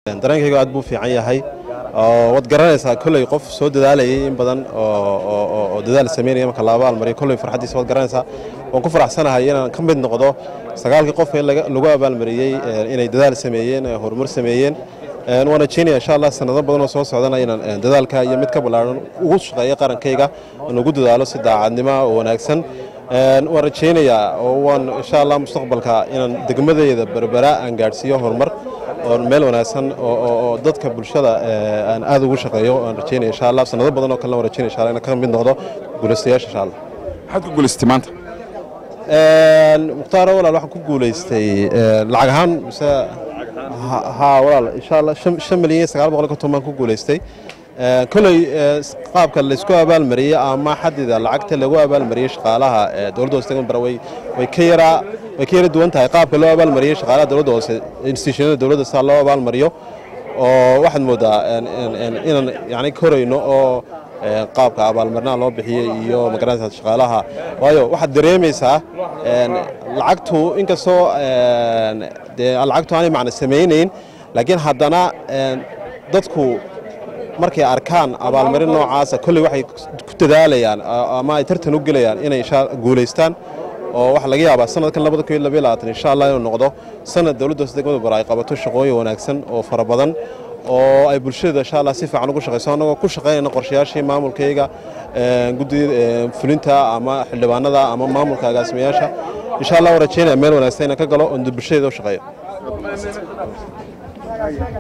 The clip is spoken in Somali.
dareenkayga aad buu fiican yahay waad garanaysaa kolley qof soo dadaalayay in badan oo dadaal samaynaya marka la abaalmariyo kolley farxaddiisa waad garanaysaa waan ku faraxsanahay inaan ka mid noqdo sagaalkii qof ee lagu abaalmariyey inay dadaal sameeyeen horumar sameeyeen waan rajeynaya insha allah sanado badan oo soo socdana inaan dadaalka iyo mid ka ballaaran ugu shaqeeyo qarankayga aan ugu dadaalo si daacadnimo oo wanaagsan waan rajaynayaa oo waan insha allah mustaqbalka inaan degmadayda berbera aan gaadhsiiyo horumar oo meel wanaagsan oo dadka bulshada aan aad ugu shaqeeyo aan rajaynaya insha allah sanado badan oo kalena waan rajaynaya insha allah inaan ka mid noqdo guulaystayaasha insha allah maxaad ku guulaystay maanta mukhtaaro walaal waxaan ku guulaystay lacag ahaan mise haa walaal insha allah shan milyan iyo sagaal boqol iyo konton baan ku guulaystay koley qaabka laysku abaalmariyey ama xadida lacagta lagu abaalmariyey shaqaalaha dowladda hoose degmada bara way ka yaraa way ka yara duwan tahay qaabka loo abaalmariyey shaqaalaha dowladda hoose institutionada dowladda saa loo abaalmariyo oo waxaad moodaa inaan yani korayno oo qaabka abaalmarinaha loo bixiyey iyo magaranaysa shaqaalaha waayo waxaad dareemaysaa lacagtu inkastoo dee lacagtu aanay macna samaynayn laakiin haddana dadku markay arkaan abaalmarin noocaasa kolley waxay ku dadaalayaan ama ay tartan u gelayaan inay guulaystaan oo waxaa laga yaabaa sanadkan labada kun iyo labaiyo labaatan insha allah inuu noqdo sanad dowladda hoose degmada bara ay qabato shaqooyin wanaagsan oo fara badan oo ay bulshada insha allah si fiican ugu shaqayso annagoo ku shaqaynayna qorshayaashii maamulkayga guddida fulinta ama xildhibaanada ama maamulka agaasimayaasha insha allah waan rajaynaya meel wanaagsan inaan ka galo oo bulshadayda u shaqeeyo